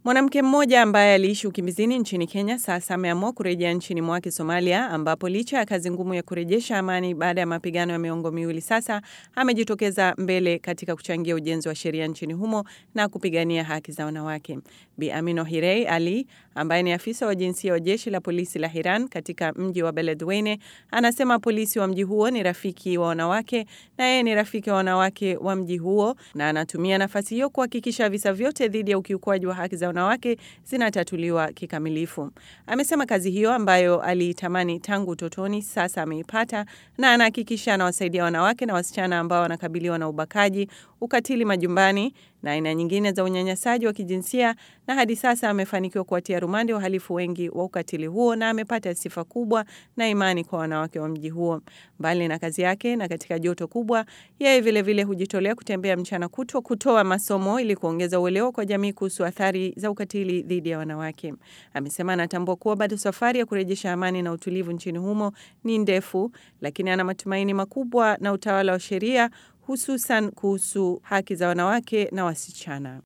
Mwanamke mmoja ambaye aliishi ukimbizini nchini Kenya sasa ameamua kurejea nchini mwake Somalia, ambapo licha ya kazi ngumu ya kurejesha amani baada ya mapigano ya miongo miwili sasa, amejitokeza mbele katika kuchangia ujenzi wa sheria nchini humo na kupigania haki za wanawake. Bi Amino Hirei Ali ambaye ni afisa wa jinsia wa jeshi la polisi la Hiran katika mji wa Beledweyne anasema polisi wa mji huo ni rafiki wa wanawake na yeye ni rafiki wa wanawake wa mji huo, na anatumia nafasi hiyo kuhakikisha visa vyote dhidi ya ukiukwaji wa haki za wanawake zinatatuliwa kikamilifu. Amesema kazi hiyo ambayo aliitamani tangu utotoni sasa ameipata, na anahakikisha anawasaidia wanawake na wasichana ambao wanakabiliwa na ubakaji, ukatili majumbani na aina nyingine za unyanyasaji wa kijinsia, na hadi sasa amefanikiwa kuwatia rumande wahalifu wengi wa ukatili huo na amepata sifa kubwa na imani kwa wanawake wa mji huo. Mbali na kazi yake na katika joto kubwa, yeye vilevile hujitolea kutembea mchana kutwa kutoa masomo ili kuongeza uelewa kwa jamii kuhusu athari za ukatili dhidi ya wanawake. Amesema anatambua kuwa bado safari ya kurejesha amani na utulivu nchini humo ni ndefu, lakini ana matumaini makubwa na utawala wa sheria hususan kuhusu haki za wanawake na wasichana.